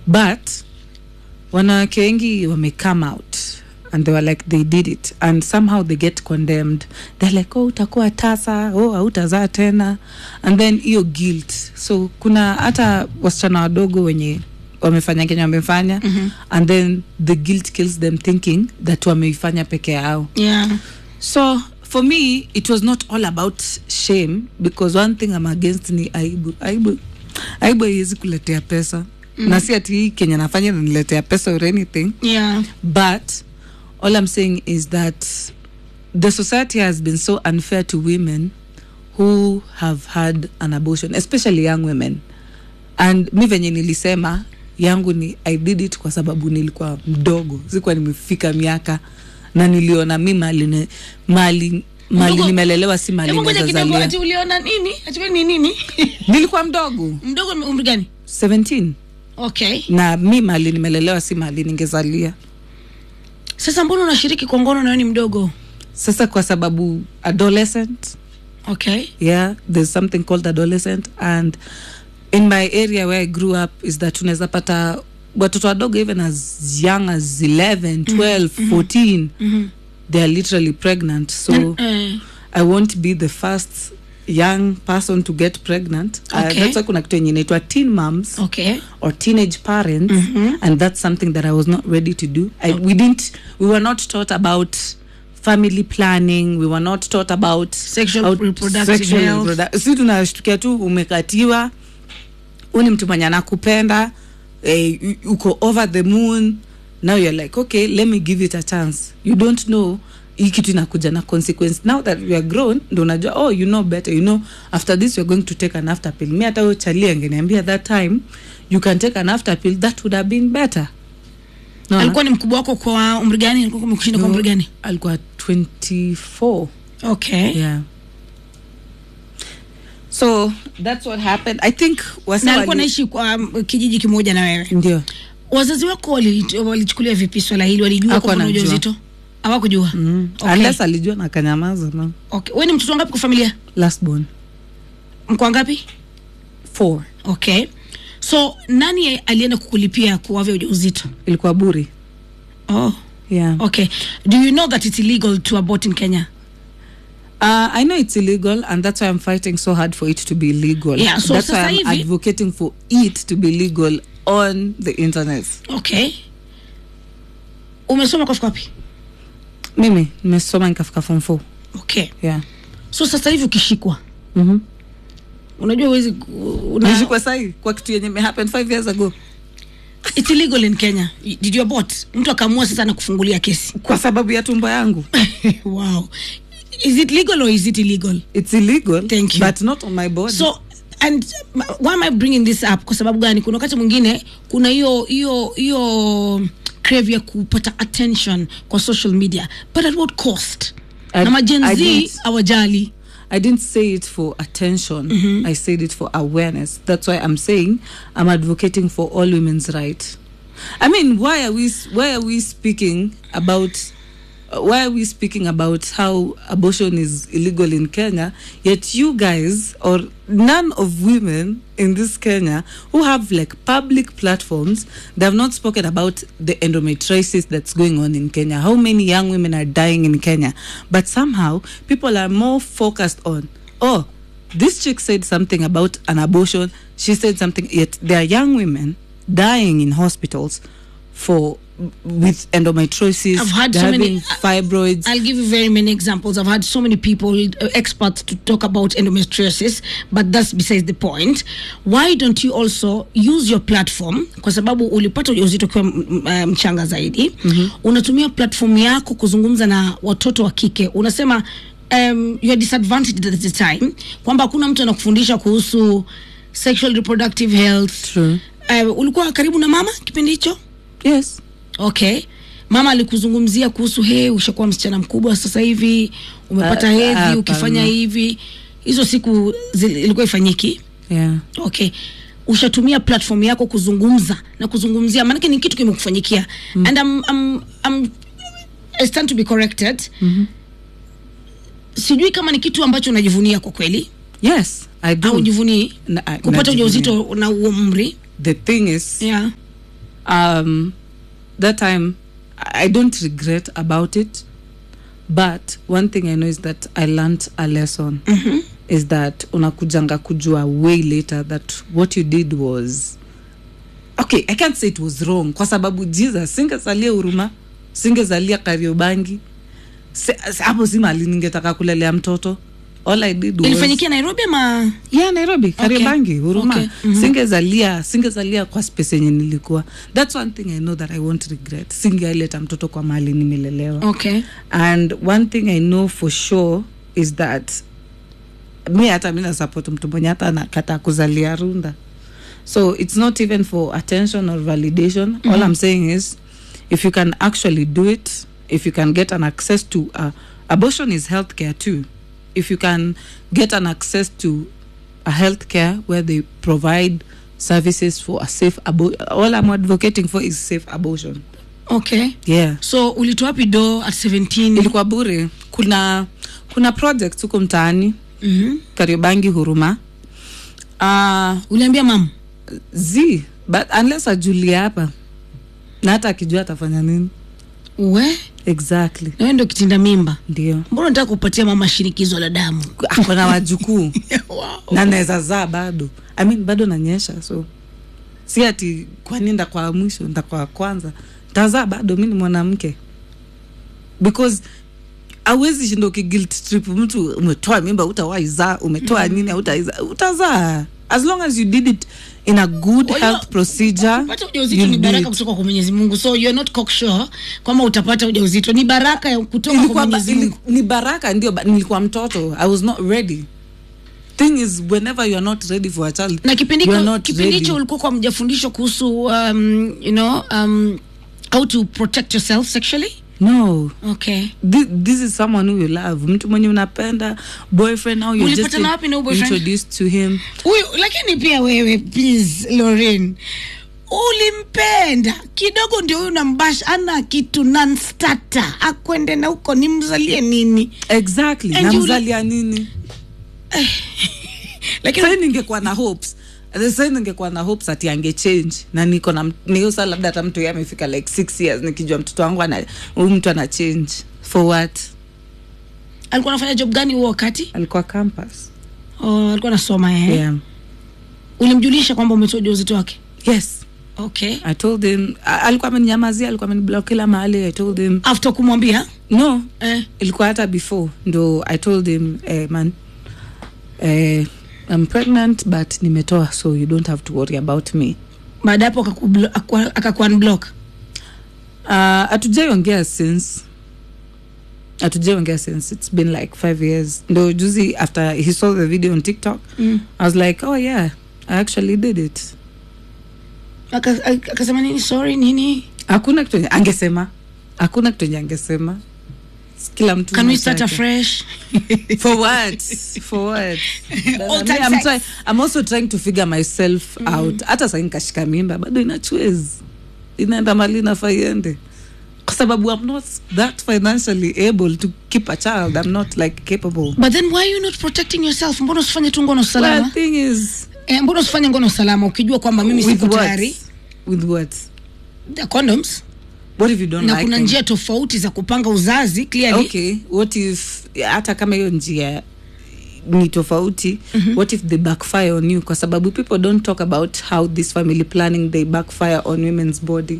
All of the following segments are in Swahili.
but wanawake wengi wame come out and they were like they did it and somehow they get condemned they're like oh utakuwa tasa oh hautazaa tena and then hiyo guilt so kuna hata wasichana wadogo wenye wamefanya kenya wamefanya mm-hmm. and then the guilt kills them thinking that wameifanya peke yao yeah so for me it was not all about shame because one thing i'm against ni aibu aibu aibu haiwezi kuletea pesa mm. na si ati hii kenya nafanya naniletea pesa or anything yeah but all i'm saying is that the society has been so unfair to women who have had an abortion especially young women and mi venye nilisema yangu ni i did it kwa sababu nilikuwa mdogo sikuwa nimefika miaka na niliona mi mali ne- mali mali Mdogo- nimelelewa si mali Hebu ngoja kidogo nazazalia ati uliona nini ati wewe ni nini nilikuwa mdogo mdogo ni umri gani 17 okay na mi mali nimelelewa si mali ningezalia sasa mbona unashiriki kwa ngono na wewe ni mdogo sasa kwa sababu adolescent okay yeah there's something called adolescent and in my area where i grew up is that unaweza pata watoto wadogo even as young as 11 12 14 they are literally pregnant so eh, i won't be the first young person to get pregnant uh, Okay. that's why kuna kitu yenye inaitwa teen moms okay or teenage parents and that's something that i was not ready to do I, we didn't we were not taught about family planning we were not taught about Sexual how- reproductive sexual health. reprodu- si tunashtukia tu umekatiwa huu ni mtu mwenye anakupenda eh, u- uko over the moon now you're like okay let me give it a chance you don't know hii kitu inakuja na consequence now that we are grown ndo unajua oh you know better you know after this you're going to take an after pill mi hata huyo chali angeniambia that time you can take an after pill that would have been better Unaona? alikuwa ni mkubwa wako kwa umri gani alikuwa amekushinda kwa umri gani alikuwa 24 okay yeah so that's what happened i think wasa na alikuwa wali- naishi kwa um, kijiji kimoja na wewe ndio wazazi wako wali- walichukulia vipi swala hili walijua Hakuwa kwamba una anajua. ujauzito hawakujua mm. Okay. unless alijua na kanyamaza no okay. we ni mtoto wangapi kwa familia last born mko ngapi four okay so nani alienda kukulipia kuwavya ujauzito ilikuwa buri oh. yeah okay do you know that it's illegal to abort in kenya Uh, I know it's illegal, and that's why I'm fighting so hard for it to be legal. Yeah, so that's why sasa I'm hivi- advocating for it to be legal on the internet. okay umesoma kwa fika wapi Mimi nimesoma nikafika form 4. okay Yeah. so sasa hivi ukishikwa Mhm. unajua uwezi una, Nilishikwa sahi kwa kitu yenye me happen 5 years ago. it's illegal in kenya did you abort mtu akaamua sasa na kufungulia kesi Kwa sababu ya tumbo yangu. wow is it legal or is it illegal It's illegal, Thank you. but not on my body. so and uh, why am i bringing this up kwa sababu gani kuna wakati mwingine kuna hiyo hiyo hiyo crave ya kupata attention kwa social media but at what cost I- na I majenzi didn't- awajali I didn't say it for attention. I said it for awareness. That's why I'm saying I'm advocating for all women's right. I mean, why are we why are we speaking about uh, why are we speaking about how abortion is illegal in Kenya yet you guys or none of women in this Kenya who have like public platforms they have not spoken about the endometriosis that's going on in Kenya how many young women are dying in Kenya but somehow people are more focused on oh this chick said something about an abortion she said something yet there are young women dying in hospitals for with endometriosis I've had they're so many- having fibroids I'll give you very many examples. I've had so many people, uh, experts, to talk about endometriosis, but that's besides the point. Why don't you also use your platform? Kwa sababu ulipata ujauzito ukiwa m- m- uh, mchanga zaidi, unatumia platform yako kuzungumza na watoto wa kike. Unasema um, you are disadvantaged at the time, kwamba hakuna mtu anakufundisha kuhusu sexual reproductive health. True. Uh, ulikuwa karibu na mama kipindi hicho? yes okay mama alikuzungumzia kuhusu he ushakuwa msichana mkubwa sasa hivi umepata Ah, hedhi hapana. ukifanya hivi hizo siku zili- ilikuwa ifanyiki yeah okay ushatumia platform yako kuzungumza na kuzungumzia maanake ni kitu kimekufanyikia mm. and I'm, I'm, I'm, I stand to be corrected mm-hmm. sijui kama ni kitu ambacho unajivunia kwa kweli yes i do au jivunii Na- I- kupata najivunia. ujauzito na huo umri the thing is yeah. um, that time I I don't regret about it. But one thing I know is that I learned a lesson is that unakujanga kujua way later that what you did was okay i can't say it was wrong kwa sababu jesus singezalia huruma singezalia kariobangi Se- hapo si mali ningetaka kulelea mtoto all i did was ilifanyikia nairobi ama yeah nairobi kariobangi huruma Okay. Mhm. singezalia singezalia kwa space yenye nilikuwa that's one thing i know that i won't regret singeaileta mtoto kwa mali nimelelewa okay and one thing i know for sure is that mi hata mi nasupport mtu mwenye hata anakata kuzalia runda so it's not even for attention or validation mm -hmm. all i'm saying is if you can actually do it if you can get an access to uh, abortion is healthcare too if you can get an access to a healthcare where they provide services for a safe abortion all i'm advocating for is safe abortion okay yeah so ulitoa wapi do at 17 ilikuwa bure kuna kuna project huko mtaani Mhm. kariobangi huruma uh, uliambia mam z but unless ajulie hapa na hata akijua atafanya nini we exactly nawe ndo kitinda mimba ndio mbona nataka kupatia mama shinikizo la damu akona wajukuu wow. na naweza zaa bado I mean, bado nanyesha so si ati kwani nda kwa mwisho nda kwa kwanza ntazaa bado mi ni mwanamke because awezi shinda ukiguilt trip mtu umetoa mimba utawaizaa umetoa nini utaiza utazaa as long as you did it in a good Wajua, health procedure kupata ujauzito you'll ni do baraka it. kutoka kwa mwenyezi mungu so you're not cocksure kwamba utapata ujauzito ni baraka ya kutoka kwa Ilikuwa ba- mwenyezi mungu ili- ni baraka ndio but nilikuwa mtoto i was not ready thing is whenever you are not ready for a child na kipindi you are hicho- not kipindi ready. hicho ulikuwa kwa mjafundishwa kuhusu um, you know um, how to protect yourself sexually no okay this, this is someone who you love mtu mwenye unapenda boyfriend now you're just Mulipatana wapi na huyu boyfriend? introduced to him huyu lakini pia wewe please loren ulimpenda kidogo ndio huyu nambash ana kitu nanstata akwende na huko nimzalie nini exactly And you- namzalia nini lakini sai ningekuwa na hopes The sai ningekuwa na hopes ati ange change na niko na niyo saa labda hata mtu ye amefika like six years nikijua mtoto wangu ana huyu mtu ana change for what alikuwa anafanya job gani huo wakati alikuwa campus oh, alikuwa anasoma eh? yeah. ulimjulisha kwamba umetoa ujauzito wake yes okay i told him a- alikuwa ameninyamazia alikuwa ameniblock kila mahali i told him after kumwambia no eh, ilikuwa hata before ndo i told him eh, man eh, i'm pregnant but nimetoa so you don't have to worry about me baada ya hapo akakublo- akwa- akakuunblock uh, hatujaiongea since hatujaiongea since it's been like five years ndo juzi after he saw the video on tiktok mm. i was like oh yeah i actually did it Aka- aka- akasema nini sorry nini hakuna kitu enye angesema hakuna kitu enye angesema kila mtu can we na start chake. afresh for what for what All Me, time I'm, sex. try, i'm also trying to figure myself out hata sai nikashika mimba bado inachwezi inaenda mali nafaa iende kwa sababu i'm not that financially able to keep a child i'm not like capable but then why are you not protecting yourself mbona usifanye tu ngono well, salama thing is eh, mbona usifanye ngono salama ukijua kwamba mimi with siko what tayari with what the condoms what if you don't na like kuna them? njia tofauti za kupanga uzazi clearly okay what if hata kama hiyo njia ni tofauti mm-hmm. what if they backfire on you kwa sababu people don't talk about how this family planning they backfire on women's body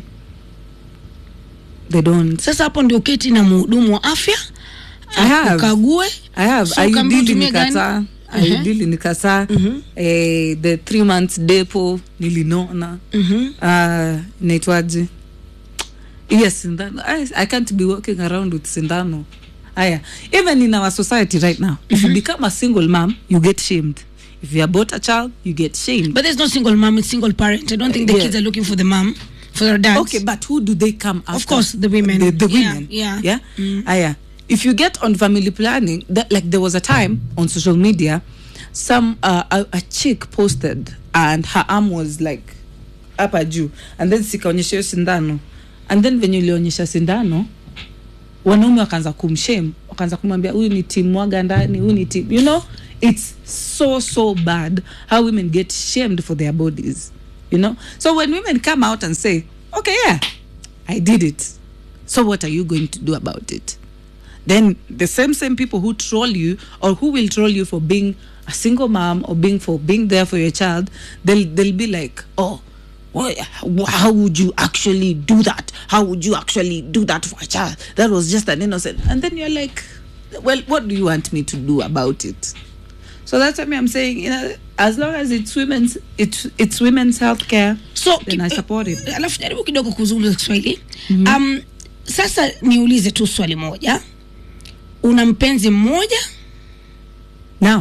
they don't sasa hapo ndio keti na mhudumu wa afya I have. ukague i have So so ukaambiwa iudili utumie gani? nikataa Ehe. iudili nikataa eh, the three months depo nilinona Mhm. uh, naitwaje iya sindano I, i can't be walking around with sindano aya even in our society right now if you become a single mom you get shamed if you abort a child you get shamed but there's no single mom it's single parent i don't think the Yeah. kids are looking for the mom for their dads okay but who do they come after Of course, the women. the, the Yeah, women yeah. yeah aya if you get on family planning that like there was a time on social media some uh, a, a chick posted and her arm was like hapa juu and then sikaonyesha hiyo sindano and then venye ulionyesha sindano wanaume wakaanza kumshame wakaanza kumwambia huyu ni tim mwaga ndani huyu ni tim you know it's so so bad how women get shamed for their bodies you know so when women come out and say okay yeah i did it so what are you going to do about it then the same same people who troll you or who will troll you for being a single mom or being for being there for your child they'll they'll be like oh well, how would you actually do that how would you actually do that for a child that was just an innocent and then you're like well what do you want me to do about it so that's what i'm saying you know as long as it's women's it's it's women's health care so then i ki- support it eh, alafu jaribu kidogo kuzungumza kiswahili um, sasa niulize tu swali moja una mpenzi mmoja now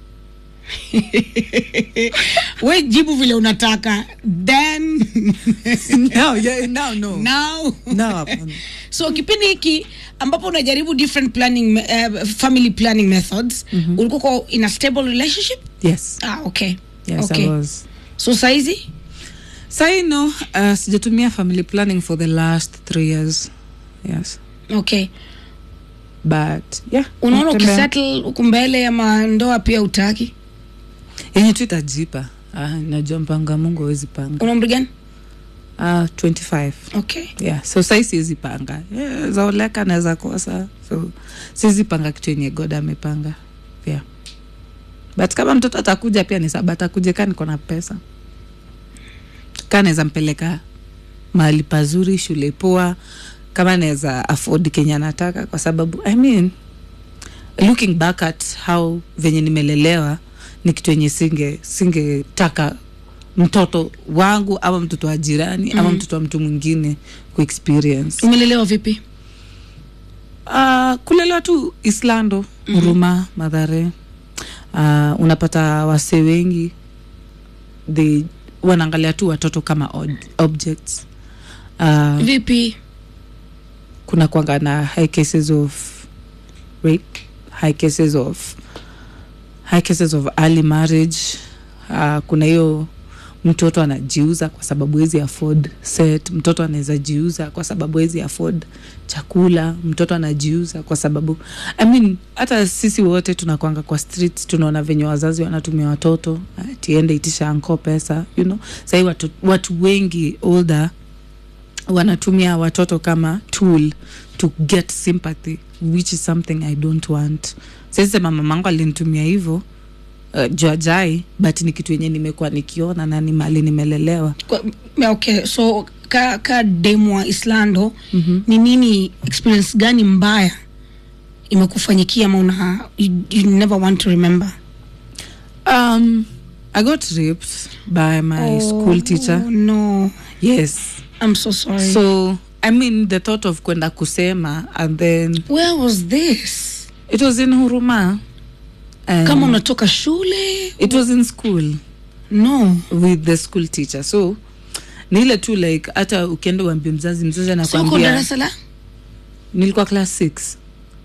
we jibu vile unataka then no yeah now no now no hapana. so kipindi hiki ambapo unajaribu different planning uh, family planning methods mm-hmm. ulikuwa kwa in a stable relationship yes ah, okay yes okay i was so saizi sai no uh, sijatumia family planning for the last three years yes okay but yeah unaona natembea. ukisettle huku mbele ama ndoa pia utaki yenye tu itajipa ah, najua mpanga mungu awezi panga una umri gani uh, 25 okay yeah so sai siwezi panga yeah, zaoleka naweza kosa so siwezi panga kitu yenye god amepanga yeah but kama mtoto atakuja pia ni saba atakuja kaa niko na pesa kaa naweza mpeleka mahali pazuri shule poa kama naweza afford kenya nataka kwa sababu i mean looking back at how venye nimelelewa ni kitu yenye singe singetaka mtoto wangu ama mtoto wa jirani mm. ama mtoto wa mtu mwingine kuexperience umelelewa vipi uh, kulelewa tu islando huruma mm-hmm. madhare uh, unapata wasee wengi they wanaangalia tu watoto kama od- objects uh, vipi kuna kwanga na high cases of rape high cases of high cases of early marriage uh, kuna hiyo mtoto anajiuza kwa sababu hezi afford set mtoto anaweza jiuza kwa sababu hezi afford chakula mtoto anajiuza kwa sababu I mean, hata sisi wote tunakwanga kwa street tunaona venye wazazi wanatumia watoto tiende itisha anko pesa you know sahii watu, watu wengi older wanatumia watoto kama tool to get sympathy which is something i don't want sisema mamangu alinitumia hivyo uh, juajai but ni kitu yenye nimekuwa nikiona na ni mali nimelelewa Kwa- okay so ka, ka demwa islando mm-hmm. ni nini experience gani mbaya imekufanyikia ama una you, you never want to remember um, i got raped by my school teacher oh, no yes i'm so sorry so i mean the thought of kwenda kusema and then where was this it was in huruma and kama unatoka shule it was in school no with the school teacher so ni ile tu like hata ukienda uambie mzazi mzazi so uko anakwambia darasa la nilikuwa class six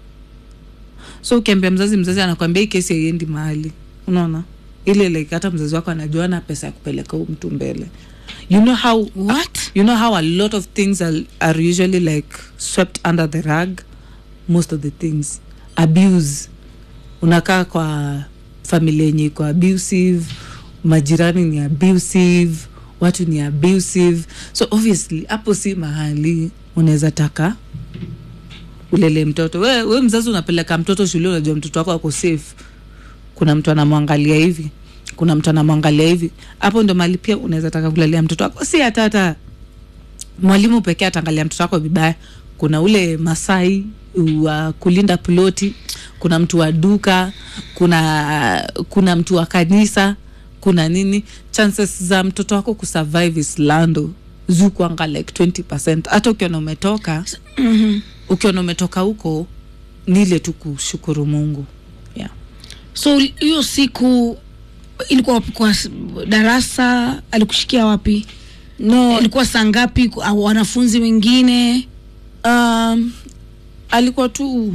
so ukiambia mzazi mzazi anakwambia hii kesi haiendi mahali unaona ile like hata mzazi wako anajua na pesa ya kupeleka huu mtu mbele you know how what you know how a lot of things are, are usually like swept under the rug most of the things abuse unakaa kwa familia yenye iko abusive majirani ni abusive watu ni abusive so obviously hapo si mahali unaweza taka ulele mtoto we, we mzazi unapeleka mtoto shule unajua mtoto wako ako safe kuna mtu anamwangalia hivi kuna mtu anamwangalia hivi hapo ndo mali pia unaweza taka kulelea mtoto wako si hata hata mwalimu pekee ataangalia mtoto wako vibaya kuna ule masai wa kulinda ploti kuna mtu wa duka kuna kuna mtu wa kanisa kuna nini chances za mtoto wako kusurvive islando zukwanga like 20 hata ukiona umetoka mm-hmm. ukiona umetoka huko ni ile tu kushukuru mungu yeah. so hiyo siku ilikuwa wapi kwa s- darasa alikushikia wapi no ilikuwa saa ngapi Ku- au wanafunzi wengine um, alikuwa tu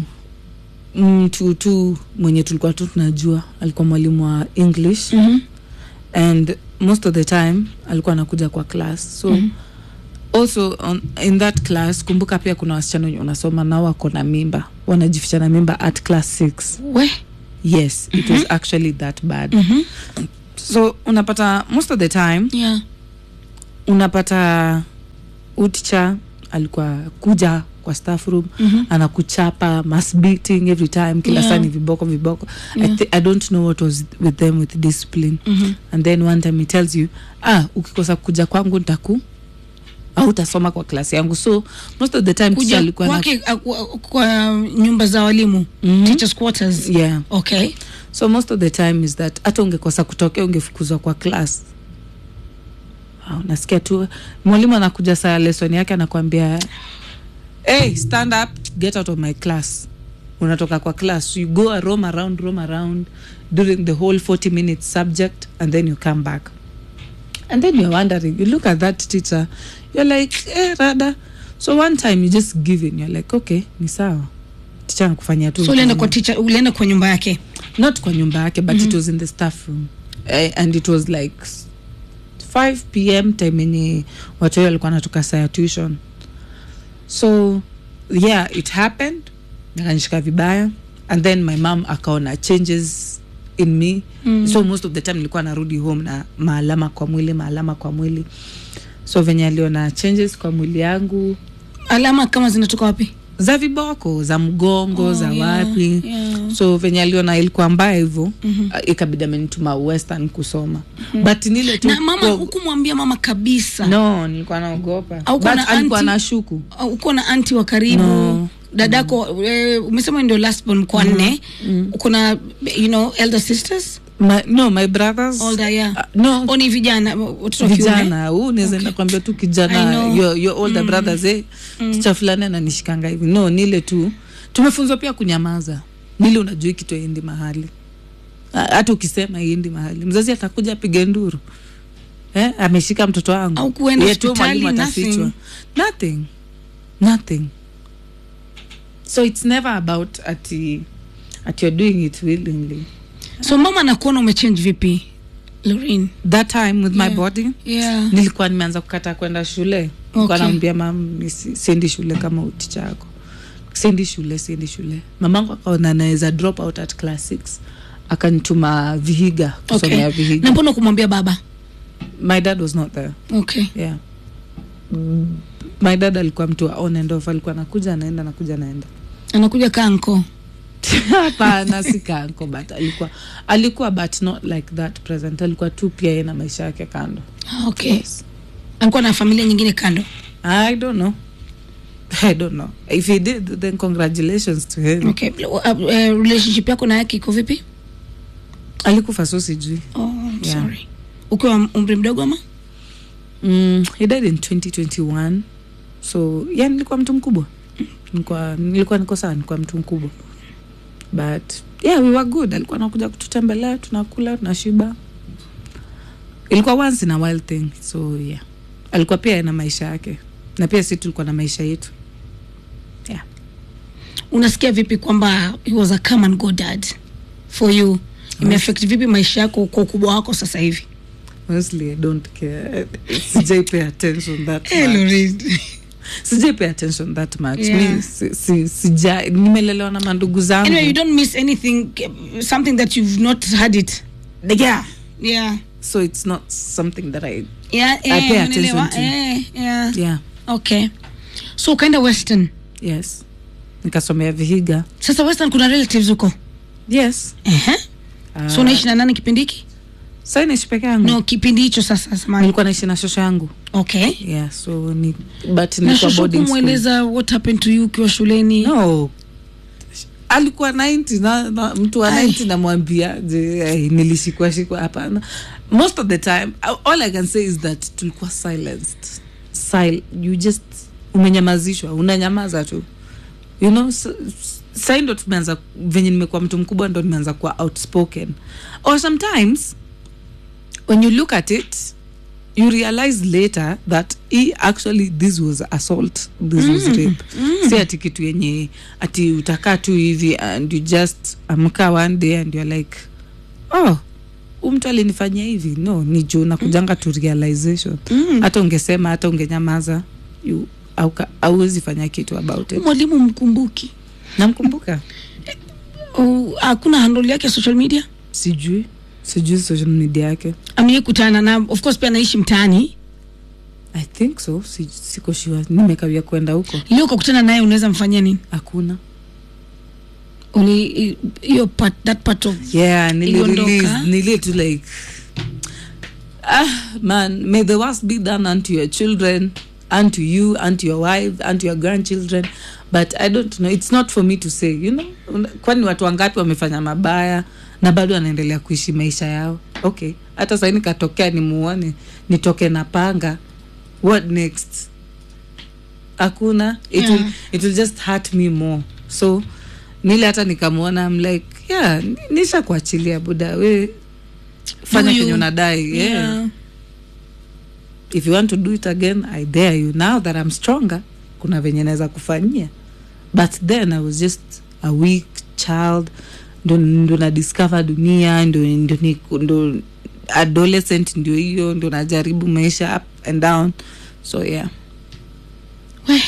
mtu tu mwenye tulikuwa tu tunajua alikuwa mwalimu wa english mm-hmm. and most of the time alikuwa anakuja kwa class so mm-hmm. also on, in that class kumbuka pia kuna wasichana wenye unasoma nao wako na mimba wanajificha na mimba at class 6 we yes it was actually that bad mm-hmm. so unapata most of the time yeah. unapata uticha alikuwa kuja kwa staff room mm-hmm. anakuchapa mass beating every time kila Yeah. saa ni viboko viboko Yeah. I, th- i don't know what was with them with discipline Mhm. and then one time he tells you ah ukikosa kuja kwangu ntaku au utasoma kwa klasi yangu so most of the time teacher kuja alikuwa na- kwake uh, kwa, kwa nyumba za walimu Mhm. teachers quarters yeah okay so most of the time is that hata ungekosa kutokea ungefukuzwa kwa class wow, nasikia tu mwalimu anakuja saa ya lesson yake anakwambia hey, stand up get out of my class unatoka kwa class you go roam around roam around during the whole 40 minutes subject and then you come back and then you're wondering you look at that teacher you're like eh, rada so one time you just give in you're like okay ni sawa teacher anakufanyia tu so ulienda mfano kwa teacher ulienda kwa nyumba yake not kwa nyumba yake but mm-hmm. it was in the staff room uh, and it was like s- 5 pm time yenye watu wao walikuwa natoka saa ya tuition so yeah it happened akanishika vibaya and then my mom akaona changes in me mm. so most of the time nilikuwa narudi home na maalama kwa mwili maalama kwa mwili so venye aliona changes kwa mwili yangu alama kama zinatoka wapi za viboko za mgongo Oh, za yeah, wapi yeah. so venye aliona ilikuwa mbaya hivyo mm-hmm. ikabidi amenituma western kusoma mm-hmm. but nile tu na mama kwa- hukumwambia mama kabisa no nilikuwa naogopa Au but kuna alikuwa auntie- na shuku Au uko na anti wa karibu No. dadako eh, umesema ndio last born mko wanne uko na you know elder sisters my, no my brothers older yeah uh, no au ni vijana watoto wa kiume vijana huu naweza enda kuambia tu I kijana know. your, your older brothers eh ticha fulani ananishikanga hivi no nile tu tumefunzwa pia kunyamaza nile unajua hii kitu aendi mahali Ha- hata ukisema iendi mahali mzazi atakuja apige nduru eh, ameshika mtoto wangu Au kuenda Yeye tu hospitali, mwalimu nothing. atafichwa. nothing nothing so it's never about ati at you're doing it willingly so mama anakuona umechange vipi Lorraine that time with my Yeah. body yeah nilikuwa nimeanza kukata kwenda shule okay. Okay. naambia mam mi si- siendi shule kama uticha yako siendi shule siendi shule mamangu akaona naweza drop out at class 6 akanituma vihiga kusomea okay vihiga na mbona kumwambia baba my dad was not there okay yeah Mm, my dad alikuwa mtu wa on and off alikuwa anakuja anaenda anakuja anaenda anakuja kanko hapana si kanko but alikuwa alikuwa but not like that present alikuwa tu pia yeye na maisha yake kando okay yes. alikuwa na familia nyingine kando I don't know. I don't know. If he did, then congratulations to him. okay uh, uh, relationship yako na yake iko vipi Alikufa so sijui. oh, I'm Yeah. sorry ukiwa umri mdogo ama Mm, he died in 2021. So, yeah, nilikuwa mtu mkubwa. Nilikuwa nilikuwa niko sawa, nilikuwa mtu mkubwa. But yeah, we were good. Alikuwa anakuja kututembelea, tunakula, tunashiba. Ilikuwa once in a while thing. So, yeah. Alikuwa pia na maisha yake. Na pia sisi tulikuwa na maisha yetu. Yeah. unasikia vipi kwamba he was a come and go dad for you imeaffect vipi maisha yako kwa ukubwa wako sasa hivi Honestly, I don't care. Sijai pay attention that much. Lorraine. sijai pay attention that much Yeah. mi si, si, sija nimelelewa na mandugu zangu anyway you don't miss anything something that you've not had it yeah. yeah so it's not something that i yeah, I pay eh, attention unaelewa? to. eh, yeah. yeah okay so ukaenda western yes nikasomea vihiga sasa western kuna relatives huko yes uh-huh. uh, so unaishi na nani kipindi hiki sai naishi peke yangu no kipindi hicho sasa samani nilikuwa naishi na shosho yangu okay yeah so ni but na nilikuwa shosho boarding school. kumweleza what happened to you ukiwa shuleni no alikuwa 90 na, na mtu wa Ai. 90 namwambia je eh, nilishikwa shikwa hapana most of the time all i can say is that tulikuwa silenced Sil you just umenyamazishwa unanyamaza tu you know s- s- sai ndo tumeanza venye nimekuwa mtu mkubwa ndo nimeanza kuwa outspoken or sometimes when you look at it you realize later that he actually this was assault this was rape si ati kitu yenye ati utakaa tu hivi and you just amka one day and you're like oh huyu mtu alinifanyia hivi no ni juu nakujanga to realization hata ungesema hata ungenyamaza you auka- hauwezi fanya kitu about it mwalimu mkumbuki namkumbuka Oh, hakuna handle yake ya social media sijui sijui social media yake amewai kutana na of course pia anaishi mtaani i think so si, siko sure nimekawia kwenda huko leo ukakutana naye unaweza mfanyia nini hakuna uli hiyo part, that part of yeah Iliondoka. nilirelease nili to like ah man may the worst be done unto your children unto you unto your wife unto your grandchildren but i don't know it's not for me to say you know Una- kwani watu wangapi wamefanya mabaya na bado wanaendelea kuishi maisha yao okay hata sahii nikatokea nimuone nitoke na panga what next hakuna it, will, Yeah. it will just hurt me more so nile hata nikamwona I'm like yeah ni- nisha kuachilia buda we fanya Do you- kenye unadai yeah. Yeah. if you want to do it again i dare you now that i'm stronger kuna venye naweza kufanyia but then i was just a weak child ndo, ndo na discover dunia ndo, ndo, ni- ndo adolescent ndio hiyo ndo najaribu maisha up and down so yeah We.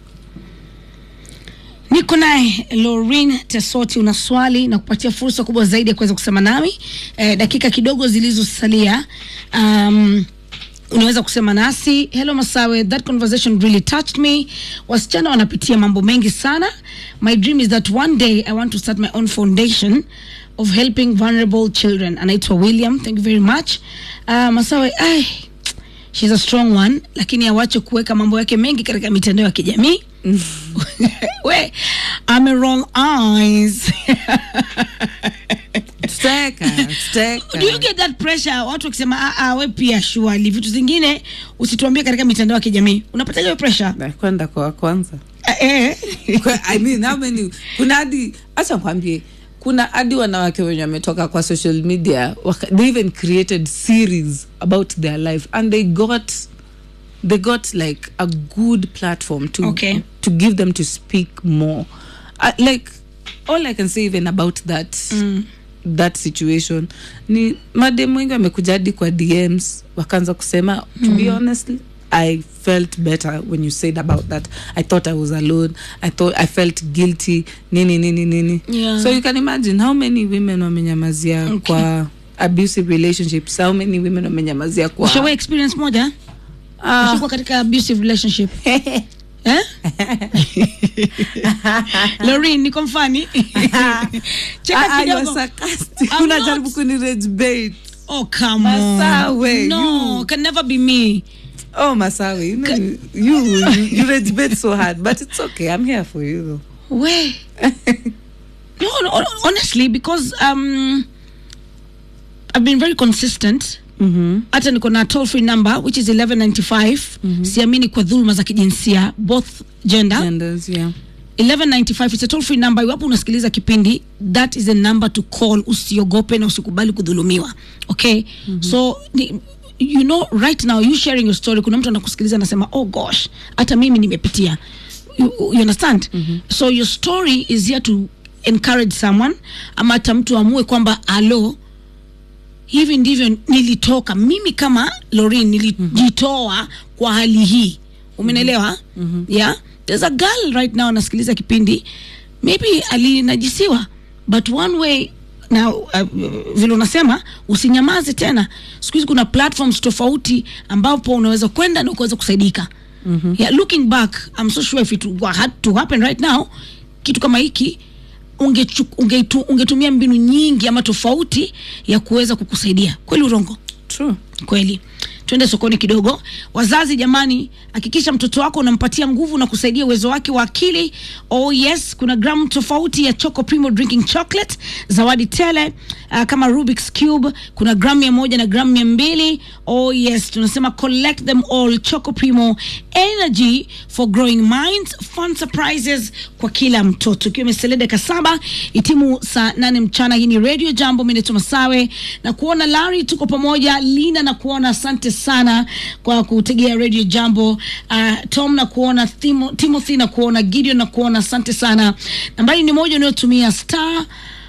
niko naye lorin tesoti una swali na kupatia fursa kubwa zaidi ya kuweza kusema nami eh, dakika kidogo zilizosalia um, unaweza kusema nasi hello masawe that conversation really touched me wasichana wanapitia mambo mengi sana my dream is that one day i want to start my own foundation of helping vulnerable children anaitwa william thank you very much uh, masawe ai she's a strong one lakini awache kuweka mambo yake mengi katika mitandao ya kijamii we ame wrong eyes tutaweka tutaweka do you get that pressure watu wakisema "Ah, ah, we pia shuali vitu zingine usituambie katika mitandao ya kijamii unapata hiyo pressure Na kwenda kwa wa kwanza Ah, eh. Kwa- I mean, how many kuna hadi acha kwambie kuna hadi wanawake wenye wametoka kwa social media waka, they even created series about their life and they got they got like a good platform to Okay. to give them to speak more uh, like all i can say even about that mm. that situation ni madem wengi wamekuja hadi kwa dms wakaanza kusema to be honestly i felt better when you said about that i thought i was alone i thought i felt guilty nini nini nini Yeah. so you can imagine how many women wamenyamazia Okay. kwa abusive relationships how many women wamenyamazia kwa ushawahi experience moja Ah. ushakuwa katika abusive relationship eh? lorin niko mfani cheka Ah, ah, you're kidogo sarcastic. I'm unajaribu not. kunirage bait oh come on Masawe, no you. can never be me oh masawe you, know, you, you, you rage bait so hard but it's okay i'm here for you though we no, no honestly because um i've been very consistent mm-hmm. hata niko na toll free number which is 1195 siamini kwa dhuluma za kijinsia both gender genders yeah 1195 it's a toll free number iwapo unasikiliza kipindi that is a number to call usiogope na usikubali kudhulumiwa okay mm-hmm. so ni, you know right now you sharing your story kuna mtu anakusikiliza anasema oh gosh hata mimi nimepitia you, you understand mm-hmm. so your story is here to encourage someone ama hata mtu amue kwamba alo hivi ndivyo nilitoka mimi kama lorin nilijitoa mm-hmm. kwa hali hii umenelewa mm-hmm. yeah there's a girl right now anasikiliza kipindi maybe alinajisiwa but one way na uh, vile unasema usinyamaze tena siku hizi kuna platforms tofauti ambapo unaweza kwenda na ukaweza kusaidika mm-hmm. yeah, looking back I'm so sure if it were had to happen right now kitu kama hiki ungechu, ungetu, ungetumia mbinu nyingi ama tofauti ya kuweza kukusaidia kweli urongo true kweli twende sokoni kidogo wazazi jamani hakikisha mtoto wako unampatia nguvu na kusaidia uwezo wake wa akili oh yes kuna gramu tofauti ya choco primo drinking chocolate zawadi tele uh, kama rubik's cube kuna gramu mia moja na gramu mia mbili oh yes tunasema collect them all choco primo energy for growing minds fun surprises kwa kila mtoto ikiwa imesalia dakika saba itimu saa nane mchana hii ni radio jambo mineto masawe na kuona lari tuko pamoja lina na kuona asante sana kwa kutegea radio jambo uh, tom na kuona Timo, timothy na kuona gideon na kuona asante sana nambari ni moja unayotumia star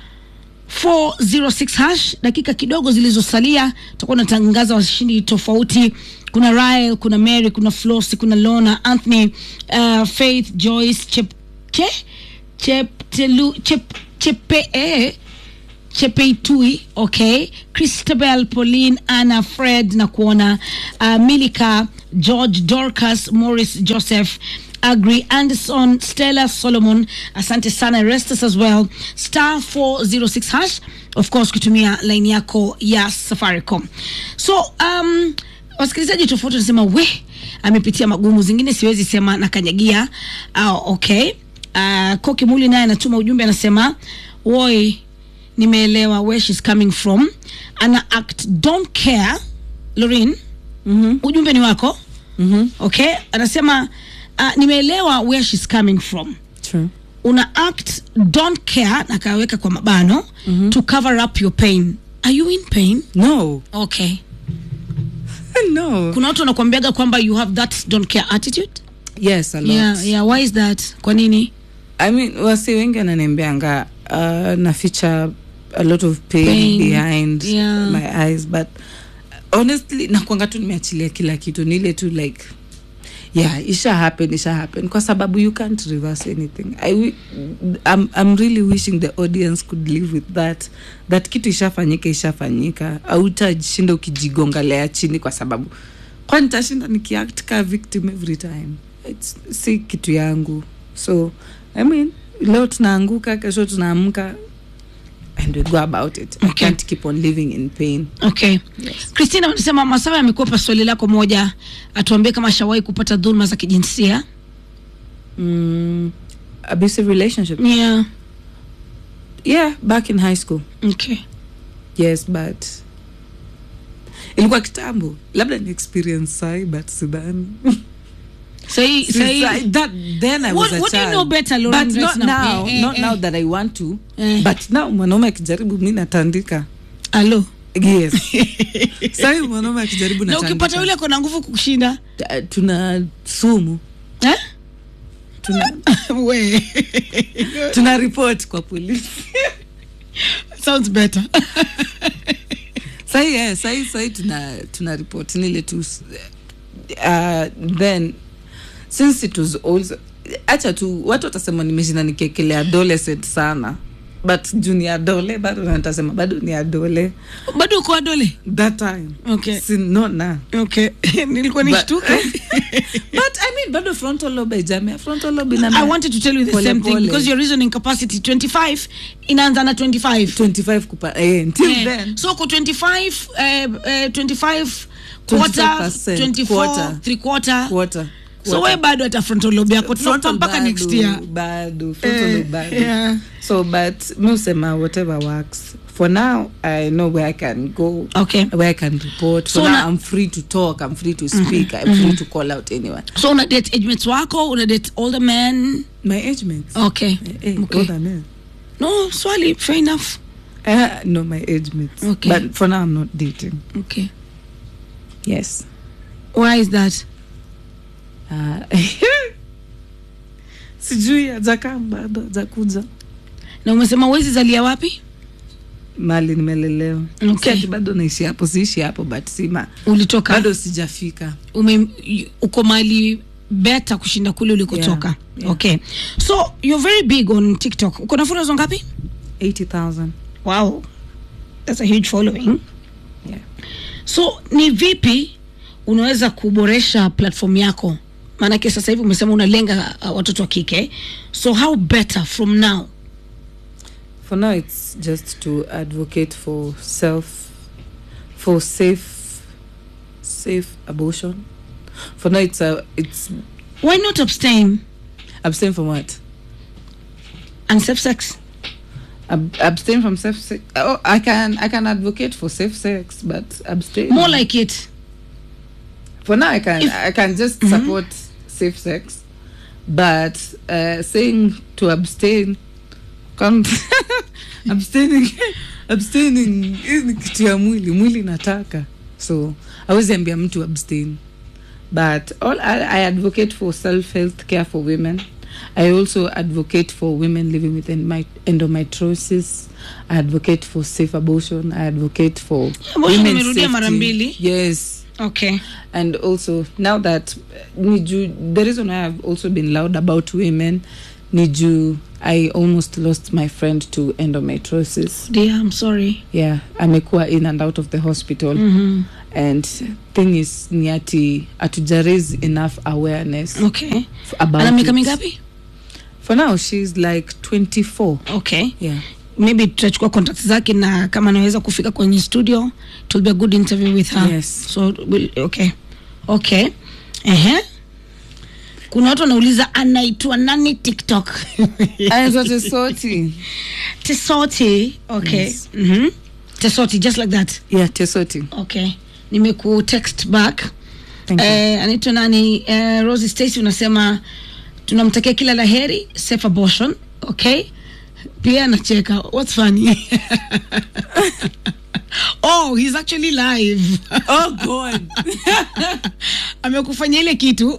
406 hash dakika kidogo zilizosalia tutakuwa natangaza washindi tofauti kuna Ryle, kuna mary kuna flosi kuna lona anthony uh, faith joyce chepche cheptelu chep, chepe eh, chepeitui okay christabel pauline anna fred na kuona uh, milika george dorcas morris joseph agri anderson stella solomon asante sana restus as well star 406 hash of course kutumia line yako ya safaricom so um, wasikilizaji tofauti wanasema we amepitia magumu zingine siwezi sema na kanyagia uh, okay uh, koki muli naye anatuma ujumbe anasema woi nimeelewa where she's coming from ana act don't care lorin Mhm. ujumbe ni wako Mhm. okay anasema uh, nimeelewa where she's coming from True. una act don't care na kaweka kwa mabano mm-hmm. to cover up your pain are you in pain No. okay no. kuna watu wanakuambiaga kwamba you have that don't care attitude Yes, a lot. yeah, yeah. why is that kwa nini I mean, wasi wengi wananiambianga uh, naficha a lot of pain, Pain. behind Yeah. my eyes but honestly nakwanga tu nimeachilia kila kitu ni ile tu like yeah isha happen isha happen kwa sababu you can't reverse anything I, wi- I'm, I'm really wishing the audience could live with that that kitu ishafanyika ishafanyika autashinda ukijigongalea chini kwa sababu kwani tashinda nikiact ka victim every time It's, si kitu yangu so i mean leo tunaanguka kesho tunaamka and we go about it i Okay. can't keep on living in pain okay yes. christina anasema masawa amekwepa swali lako moja atuambie kama shawahi kupata dhuluma za kijinsia mm, abusive relationship yeah yeah back in high school okay yes but ilikuwa kitambo labda ni experience sai but sidhani sahi sahi Sidhani. that then i was What- a what do you child. know better, Lauren, but right not now? now Eh, eh, not eh. now that i want to Eh. but now mwanaume akijaribu mi natandika alo yes sai mwanaume akijaribu na ukipata natandika yule kona nguvu kukushinda Ta- tuna sumu eh? tuna, we tuna report kwa polisi sounds better sahi eh, sahi sahi tuna tuna report nile tu uh, then since it was also acha tu watu watasema nimeshinda nikiekelea adolescent sana but juu ni adole bado natasema bado ni adole bado uko adole that time Okay. si not now okay nilikuwa But- nishtuka but i mean bado frontal lobe ijamia frontal lobe ina i wanted to tell you the Pole same thing pole. because your reasoning capacity 25 inaanza na 25 25 kupa eh, until Eh, then so ko 25 eh, eh, 25 quarter 25%, 24 quarter. three quarter quarter so we bado hata frontal lobe yako tunakupa Frontal mpaka bado, next year bado frontal Eh, lobe bado yeah. so but mi usema whatever works for now i know where i can go okay where i can report So so now na- i'm free to talk i'm free to speak i'm free to call out anyone so una date age mates wako una date older men my age mates okay Eh, eh, okay older men. no swali fair enough Uh, no my age mates Okay. but for now i'm not dating okay yes why is that uh, sijui ajakaa bado ajakuja na umesema uwezi zalia wapi mali nimelelewa Okay. Si ati bado naishi hapo siishi hapo but sima ulitoka bado sijafika ume uko mali beta kushinda kule ulikotoka Yeah, yeah. okay so you're very big on tiktok uko na followers ngapi 80000 wow that's a huge following yeah. so ni vipi unaweza kuboresha platform yako maanake sasa hivi umesema unalenga uh, watoto wa kike so how better from now for now it's just to advocate for self for safe safe abortion for now it's a it's why not abstain abstain from what and safe sex Ab- abstain from safe sex oh i can i can advocate for safe sex but abstain more like it for now i can If- i can just support safe sex but uh, saying to abstain can't abstaining abstaining hii ni kitu ya mwili mwili nataka so awezi ambia mtu abstain but all I, i advocate for self health care for women i also advocate for women living with endomi- endometriosis i advocate for safe abortion i advocate for Abortion women's umerudia mara safety. mbili. yes okay and also now that uh, niju the reason why i've also been loud about women niju i almost lost my friend to endometriosis dear i'm sorry yeah amekuwa in and out of the hospital mm-hmm. and thing is ni ati atuja raise enough awareness okay f- about ana miaka it. mingapi for now she's like 24 okay yeah maybe tutachukua contact zake na kama anaweza kufika kwenye studio it will be a good interview with her Yes. so we'll, okay okay Ehe. kuna watu wanauliza anaitwa nani tiktok anaitwa tesoti tesoti okay Yes. mm-hmm. tesoti just like that yeah tesoti okay nimeku text back Thank you. eh, anaitwa nani eh, rosi stacy unasema tunamtakia kila la heri safe abortion okay pia anacheka what's funny oh he's actually live oh god amekufanya ile kitu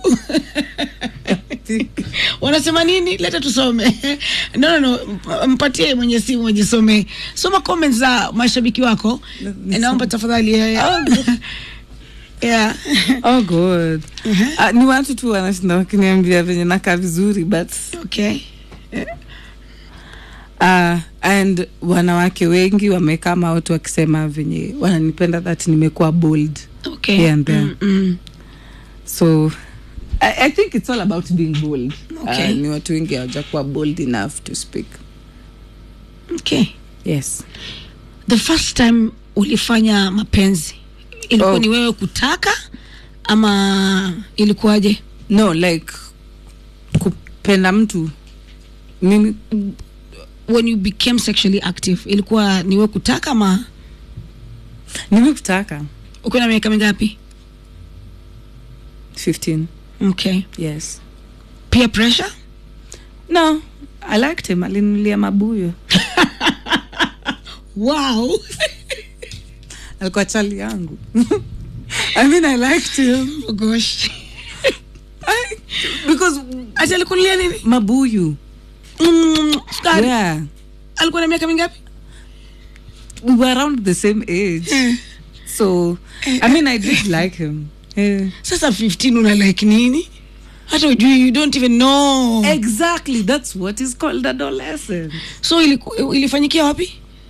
wanasema nini leta tusome no, no, no. m- mpatie mwenye simu mwenye some soma comments za mashabiki wako Nisome. naomba tafadhali yeah. yeah. oh god uh, ni watu tu wanashinda wakiniambia venye nakaa vizuri but okay uh, and wanawake wengi wamekama watu wakisema venye wananipenda that nimekuwa bold okay Here and there. mm, mm. so I, i think it's all about being bold Okay. uh, ni watu wengi hawajakuwa bold enough to speak okay yes the first time ulifanya mapenzi ilikuwa Oh. ni wewe kutaka ama ilikuwaje no like kupenda mtu mimi when you became sexually active ilikuwa ni wewe kutaka ama nimekutaka ukiwa na miaka mingapi 15 okay yes peer pressure no i liked him alinulia mabuyo wow alikuwa chali yangu i mean i liked him oh gosh I, because ati alikunulia nini mabuyu mm, sukari yeah alikuwa na miaka mingapi we were around the same age so i mean i did like him yeah. sasa 15 una like nini hata ujui you don't even know exactly that's what is called adolescent so iliku, ilifanyikia wapi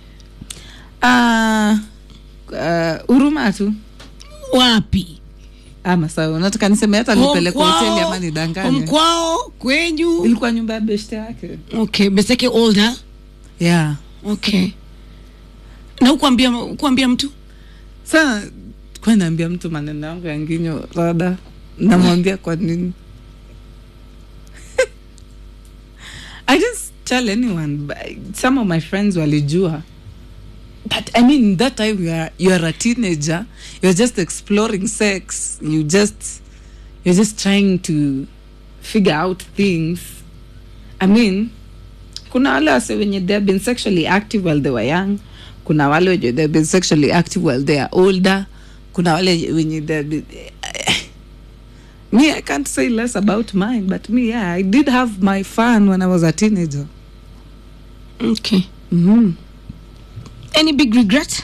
uh, uh, uruma tu wapi ama sawa nataka niseme hata nipeleke hoteli ama nidanganye mkwao kwenyu ilikuwa nyumba ya beshte yake okay beseke older yeah okay na ukuambia ukuambia mtu sa kwa naambia mtu maneno yangu ya nginyo rada namwambia kwa nini i didn't tell anyone but some of my friends walijua but i mean that time you are, you are a teenager you're just exploring sex you just you're just trying to figure out things i mean kuna wale wase wenye they have been sexually active while they were young kuna wale wenye they have been sexually active while they are older kuna wale wenye they have been, me i can't say less about mine but me yeah i did have my fun when i was a teenager okay mm-hmm. any big regret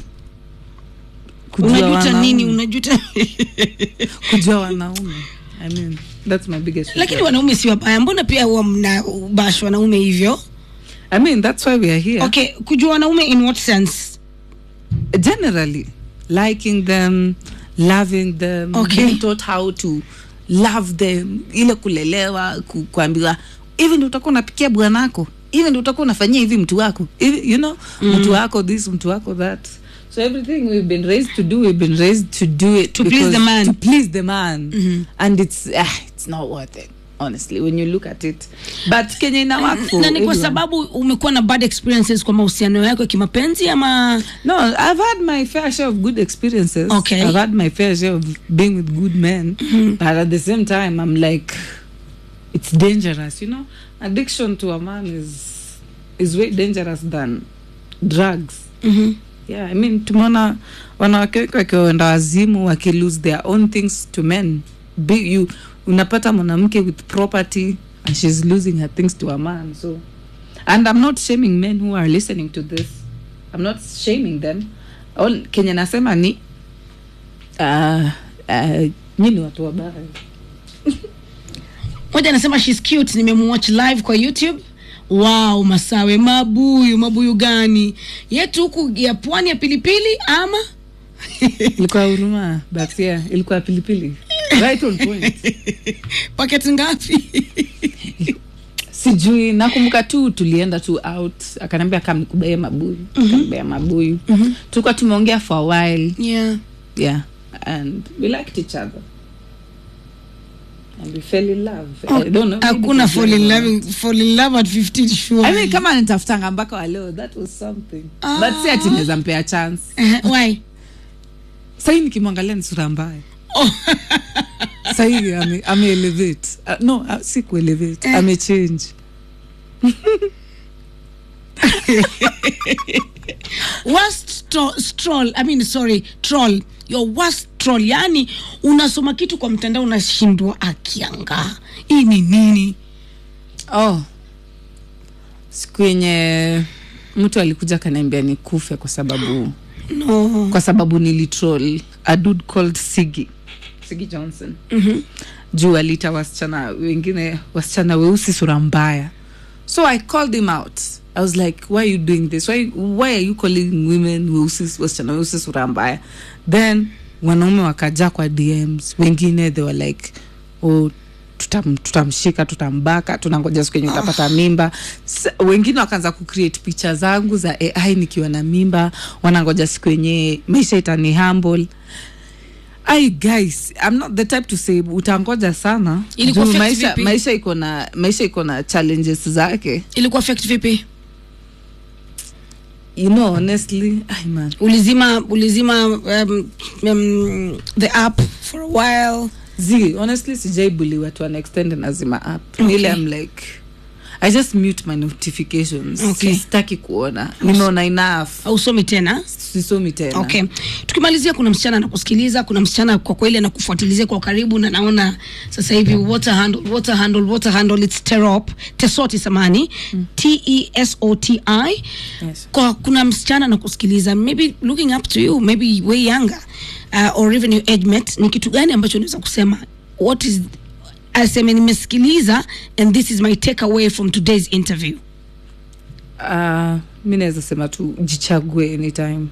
unajuta nini unajuta kujua wanaume i mean that's my biggest lakini regret. wanaume si wabaya mbona pia huwa mna bash wanaume hivyo i mean that's why we are here okay kujua wanaume in what sense generally liking them loving them Okay. being taught how to love them ile kulelewa ku, kuambiwa hivi ndio utakuwa unapikia bwanako hivi ndio utakuwa unafanyia hivi mtu wako hivi you know mm. mtu wako this mtu wako that so everything we've been raised to do we've been raised to do it To please because- the man. to please the man and it's ah, it's not worth it honestly when you look at it but kenya ina work for na ni kwa everyone. sababu umekuwa na bad experiences kwa mahusiano yako ya kimapenzi ama No, I've had my fair share of good experiences. Okay. I've had my fair share of being with good men. But at the same time, I'm like, it's dangerous, you know? Addiction to a man is is way dangerous than drugs. mm-hmm. Yeah, I mean, tumeona wanawake wengi wakienda wazimu waki lose their own things to men. Be, you, unapata mwanamke with property and she's losing her things to a man. So, and I'm not shaming men who are listening to this. I'm not shaming them. All Kenya nasema ni uh, uh, nyini watu wabaya. moja anasema shes cute nimemwatch live kwa youtube wow masawe mabuyu mabuyu gani yetu huku ya pwani ya pilipili ama ilikuwa huruma but yeah ilikuwa pilipili right on point paketi ngapi sijui nakumbuka tu tulienda tu out akaniambia kam nikubaie mabuyu mm-hmm. mabuyu mm-hmm. tulikuwa tumeongea for a while yeah yeah and we liked each other and we fell in love Oh, I don't know, maybe hakuna it was fall in love or love fall in love at 15 sure I mean, kama nitafutanga mpaka waleo that was something Ah. but si ati naweza mpea chance Eh, why sahii nikimwangalia ni sura mbaya oh. sahii ame, ame elevate uh, no uh, si kuelevate Eh. ame change worst tro- stroll i mean sorry troll your worst troll yani unasoma kitu kwa mtandao unashindwa akianga hii ni nini oh siku yenye mtu alikuja akaniambia nikufe kwa sababu no kwa sababu nilitroll a dude called sigi sigi johnson Mhm. juu aliita wasichana wengine wasichana weusi sura mbaya so i called him out i was like why are you doing this why, why are you calling women weusi wasichana weusi sura mbaya then wanaume wakaja kwa dms wengine they were like oh, tutam, tutamshika tutambaka tunangoja siku yenye utapata mimba S wengine wakaanza kucreate picha zangu za ai nikiwa na mimba wanangoja siku yenye maisha itani humble ai guys i'm not the type to say utangoja sana Ilikuwa Juu affect maisha, vipi? maisha iko na maisha iko na challenges zake ilikuwa affect vipi you know honestly ai man ulizima ulizima um, um, the app for a while z honestly sijaibuliwa to an extent nazima up Okay. ile i'm like i just mute my notifications Okay. sitaki kuona nimeona enough ausomi tena sisomi tena okay tukimalizia kuna msichana anakusikiliza kuna msichana kwa kweli anakufuatilizia kwa karibu na naona sasa hivi water handle water handle water handle it's terop tesoti samani mm. t e s o t i Yes. kwa kuna msichana anakusikiliza maybe looking up to you maybe way younger uh, or even your age mate ni kitu gani ambacho unaweza kusema what is aseme nimesikiliza and this is my take away from today's interview uh, mi naweza sema tu jichague anytime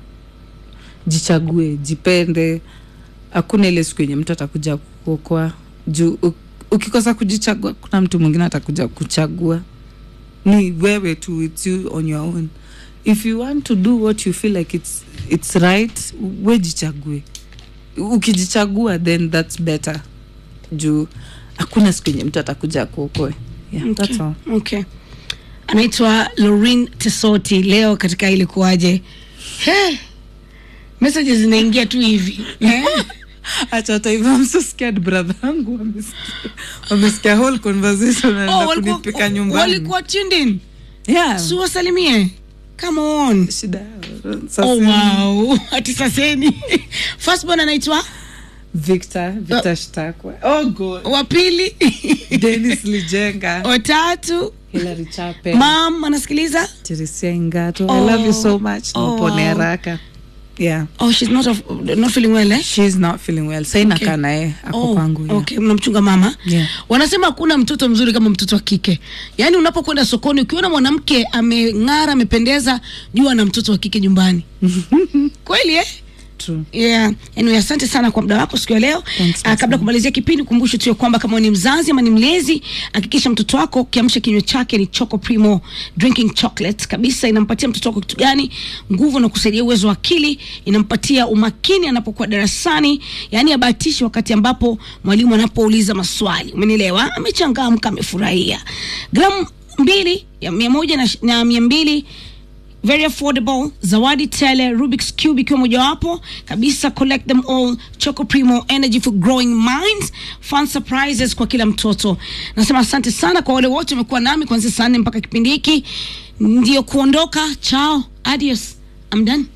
jichague jipende hakuna ile siku yenye mtu atakuja kuokoa juu u- ukikosa kujichagua kuna mtu mwingine atakuja kuchagua ni wewe tu its you on your own if you want to do what you feel like it's, it's right we jichague ukijichagua then that's better juu hakuna siku yenye mtu atakuja kuokoe yeah, okay. that's all. okay anaitwa lorin tesoti leo katika ilikuwaje He, messages zinaingia tu hivi Eh? acha hata hivyo I'm so scared brother yangu wamesikia- wamesikia whole conversation Oh, wanaenda walikuwa- kunipika nyumbani walikuwa tuned in yeah si wasalimie come on shida yao. Sasa oh, wow ati saseni firstborn anaitwa Victor Victor Shtakwa oh god wa pili Dennis Lijenga watatu Hilary Chape mam anasikiliza Teresia Ingato Oh. I love you so much Oh, mpone wow. haraka yeah oh she's not, of, not feeling well eh? she's not feeling well sai Okay. nakaa naye ako Oh, kwangu yeah. okay mnamchunga mama Yeah. wanasema hakuna mtoto mzuri kama mtoto wa kike yaani unapokwenda sokoni ukiona mwanamke ameng'ara amependeza jua na mtoto wa kike nyumbani kweli eh? True. yeah. anyway, asante sana kwa muda wako siku ya leo Thanks, uh, kabla ya kumalizia kipindi kumbushe tu ya kwamba kama wewe ni mzazi ama ni mlezi hakikisha mtoto wako kiamsha kinywa chake ni choco primo drinking chocolate kabisa inampatia mtoto wako kitu gani nguvu na kusaidia uwezo wa akili inampatia umakini anapokuwa darasani yaani abahatishi wakati ambapo mwalimu anapouliza maswali umenielewa amechangamka amefurahia gramu mbili ya mia moja na, na mia mbili very affordable zawadi tele rubik's cube ikiwa mojawapo kabisa collect them all choco primo energy for growing minds fun surprises kwa kila mtoto nasema asante sana kwa wale wote wamekuwa nami kuanzia saa nne mpaka kipindi hiki ndio kuondoka chao adios I'm done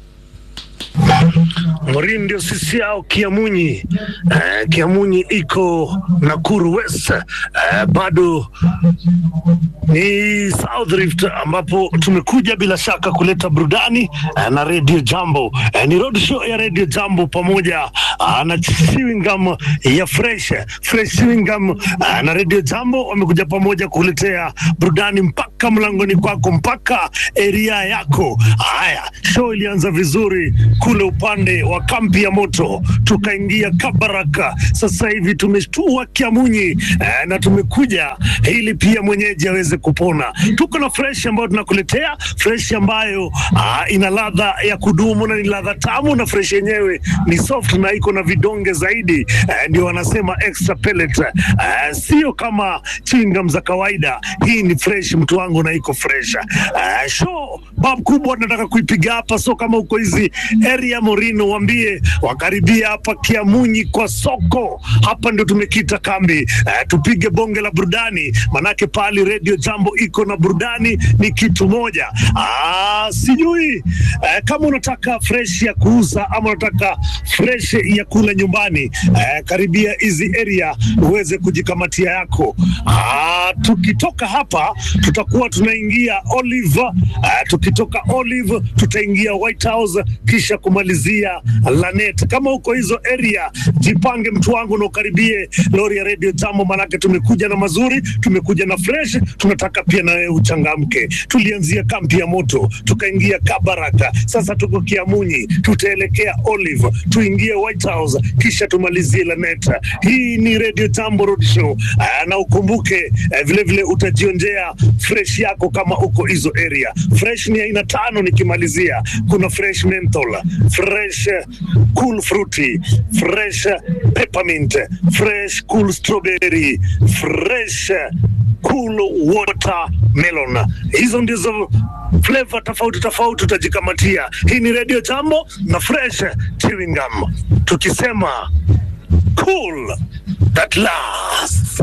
Morin ndio sisi yao Kiamunyi. Eh, Kiamunyi iko Nakuru West. Eh, bado ni South Rift ambapo tumekuja bila shaka kuleta burudani eh, na Radio Jambo. Eh, ni road show ya Radio Jambo pamoja ah, na chewing gum ya Fresh Fresh chewing gum ah, na Radio Jambo wamekuja pamoja kuletea burudani mpaka mlangoni kwako mpaka area yako. Haya, show ilianza vizuri kule upande wa kambi ya moto, tukaingia Kabaraka. Sasa hivi tumeshtua Kiamunyi eh, na tumekuja ili pia mwenyeji aweze kupona. Tuko na fresh ambayo tunakuletea fresh ambayo ah, ina ladha ya kudumu na ni ladha tamu, na fresh yenyewe ni soft na iko na vidonge zaidi eh, ndio wanasema extra pellet eh, sio kama chingam za kawaida. Hii ni fresh mtu wangu, na iko fresh eh, show bab kubwa tunataka kuipiga hapa, so kama uko hizi area Morino, waambie wakaribia hapa Kiamunyi kwa soko. Hapa ndio tumekita kambi eh, tupige bonge la burudani, manake pali Radio Jambo iko na burudani ni kitu moja. Ah, sijui eh, kama unataka fresh ya kuuza ama unataka fresh ya kula nyumbani eh, karibia hizi area uweze kujikamatia yako. Ah, tukitoka hapa tutakuwa tunaingia Olive eh, tukitoka Olive tutaingia White House kisha kumalizia Lanet. Kama uko hizo area, jipange mtu wangu na ukaribie lori ya Radio Jambo, manake tumekuja na mazuri, tumekuja na fresh, tunataka pia na wewe uchangamke. Tulianzia kampi ya moto, tukaingia Kabaraka, sasa tuko Kiamunyi, tutaelekea Olive, tuingie White House, kisha tumalizie Lanet. Hii ni Radio Jambo Road Show. Ah, na ukumbuke eh, vile vile utajionjea fresh yako kama uko hizo area. Fresh ni aina tano nikimalizia, kuna fresh menthol, fresh eh, cool fruity, fresh eh, peppermint, fresh cool strawberry, fresh eh, cool watermelon. Hizo ndizo flavor tofauti tofauti utajikamatia. Hii ni Radio Jambo na fresh chewing gum, tukisema cool that lasts.